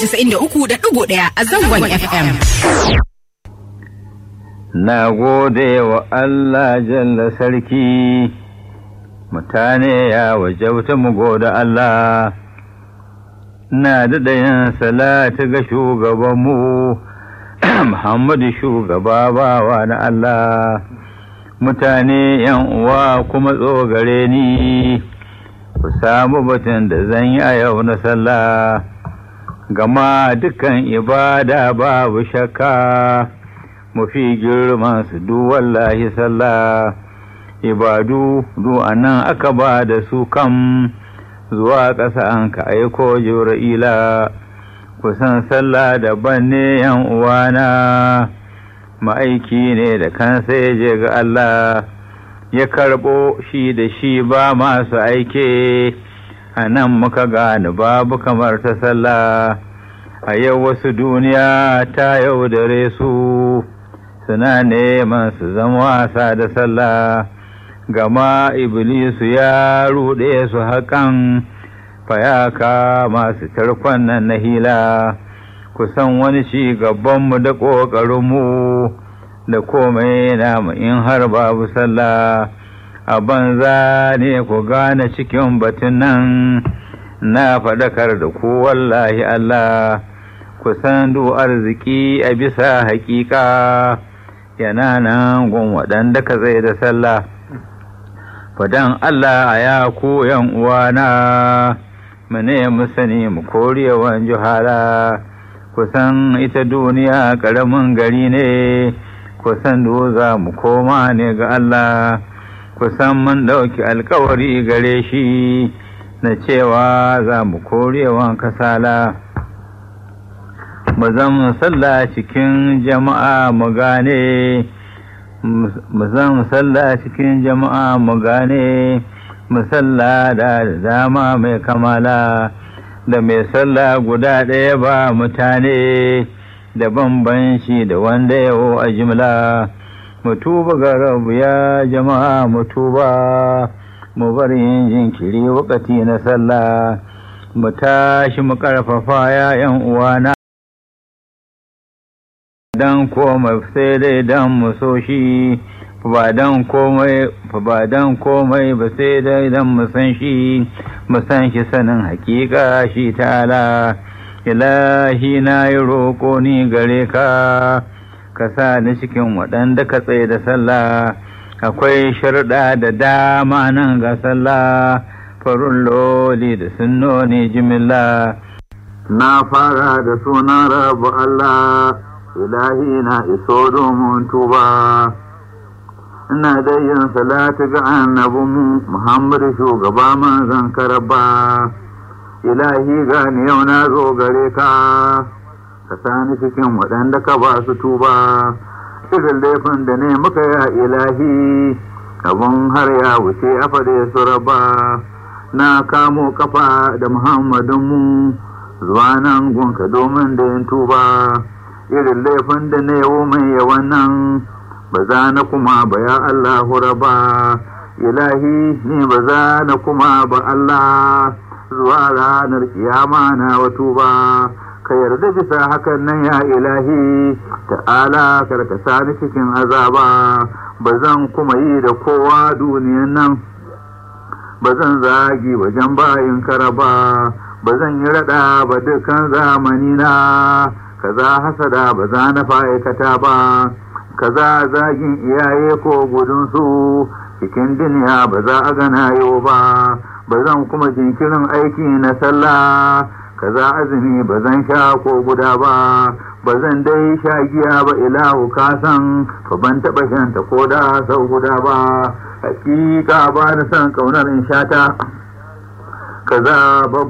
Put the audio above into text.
93.1 a zangon FM. Na gode wa Allah jalla sarki, mutane ya wajauta mu gode Allah, na daɗa yin salatu ga shugabanmu, Muhammadu shugaba bawa na Allah, mutane yan uwa kuma tsogare ni, ku samu batun da zan yi a yau na sallah, gama dukan ibada babu shakka. mafi girman su du wallahi sallah ibadu du anan aka ba da su kam zuwa ƙasa an ka aiko jibra'ila kusan sallah daban ne yan uwana ma'aiki ne da kansa ya je ga Allah ya karɓo shi da shi ba masu aike a nan muka gane babu kamar ta sallah a yau wasu duniya ta yaudare su suna neman su zama wasa da sallah gama iblisu ya ruɗe su haƙan fayaka masu tarkon nan na hila kusan wani ci gabanmu da ƙoƙarinmu da komai namu in har babu sallah a banza ne ku gane cikin batun nan na faɗakar da ku wallahi Allah kusan du arziki a bisa haƙiƙa yana nan gun waɗanda ka zai da sallah fadan Allah a ya ku yan uwana mu ne mu sani mu korewan juhala kusan ita duniya ƙaramin gari ne kusan za mu koma ne ga Allah kusan mun ɗauki alkawari gare shi na cewa za mu korewan kasala mu zan sallah cikin jama'a mu gane mu zan sallah cikin jama'a mu gane mu sallah da dama mai kamala da mai sallah guda ɗaya ba mutane da bambanci da wanda yawo a jimla mu tuba ga rabu ya jama'a mu tuba mu bar yin jinkiri wakati na sallah mu tashi mu ƙarfafa ya 'yan uwana dan komai sai dai dan mu so shi ba dan komai ba dan komai ba sai dai dan mu san shi mu san shi sanin hakika shi ta'ala ilahi na yi roƙo ni gare ka ka sa ni cikin waɗanda ka tsaye da sallah akwai sharɗa da dama nan ga sallah farun loli da sunnoni jimilla na fara da sunan rabu Allah ilahi na iso domin tuba ina da yin salatu ga annabinmu muhammadu shugaba manzan karaba ilahi gani yau na zo gare ka ka sani cikin waɗanda ka ba su tuba irin laifin da ne muka ya ilahi abun har ya wuce a fade su raba na kamo kafa da muhammadinmu zuwa nan gunka domin da yin tuba irin laifin da na yawo mai yawan nan ba za na kuma ba ya Allah raba ilahi ni ba za na kuma ba Allah zuwa ranar kiyama na wato ba ka yarda bisa hakan nan ya ilahi ta'ala karka sani cikin azaba ba zan kuma yi da kowa duniyan nan ba zan zagi wajen bayin karaba ba zan yi rada ba dukkan zamani na kaza hasada ba za na fa'aikata ba kaza zagin iyaye ko gudunsu cikin duniya ba za a gana yau ba ba zan kuma jinkirin aiki na sallah kaza azumi ba zan sha ko guda ba ba zan dai sha giya ba ilahu kasan fa ban taɓa shanta ko da sau guda ba hakika ba na son ƙaunar in shata kaza